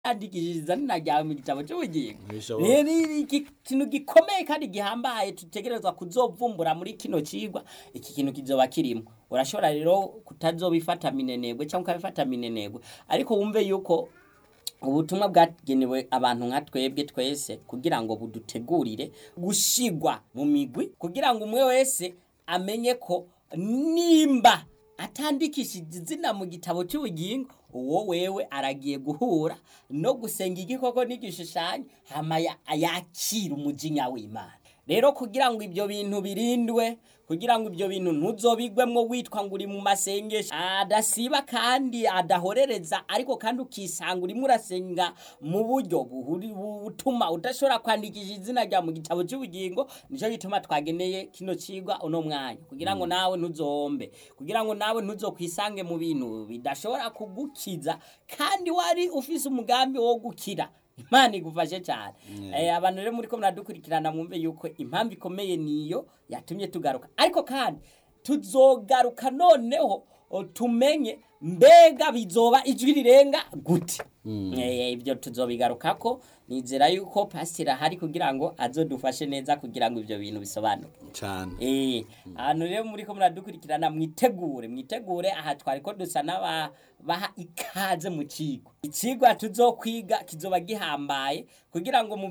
andikishiriza nina ryawe mu gitabo cy'ubugingo Ntibishoboka. rero iri iki kintu gikomeye kandi gihambaye tutegerezwa kuzovumbura muri kino cigwa iki kintu kizoba kirimo urashobora rero kutazobifata minenegwe cyangwa ukabifata minenegwe ariko wumve yuko ubutumwa bwagenewe abantu nka twebwe twese kugira ngo budutegurire gushigwa mu migwi kugira ngo umwe wese amenye ko nimba atandikishije izina mu gitabo cy'ubugingo uwo wewe aragiye guhura no gusenga igikoko n'igishushanyo hama ya- yakira umujinya w'imana rero kugira ngo ibyo bintu birindwe kugira ngo ibyo bintu ntuzobigwemwo witwa ngo uri mu masengesho adasiba kandi adahorereza ariko kandi ukisanga urimo urasenga mu buryo buhuri- butuma udashobora kwandikisha izina rya mu gitabo cy'ubugingo nicyo gituma twageneye kino cigwa uno mwanya kugira ngo nawe ntuzombe kugira ngo nawe ntuzokwisange mu bintu bidashobora kugukiza kandi wari ufise umugambi wo gukira imana igufashe cyane Eh, abantu rero muri ko muradukurikirana mwumve yuko impamvu ikomeye niyo yatumye tugaruka ariko kandi tuzogaruka noneho o, tumenye mbega bizoba ijwi rirenga gute Eh, ibyo tuzobigarukako nizera yuko pasiteri ahari kugira ngo azodufashe neza kugira ngo ibyo bintu bisobanuke cyane Eh, ahantu rero muri ko muradukurikirana mwitegure mwitegure aha twari ko dusa n'abaha ikaze mu kigo ikigwa tuzokwiga kizoba gihambaye kugira ngo mu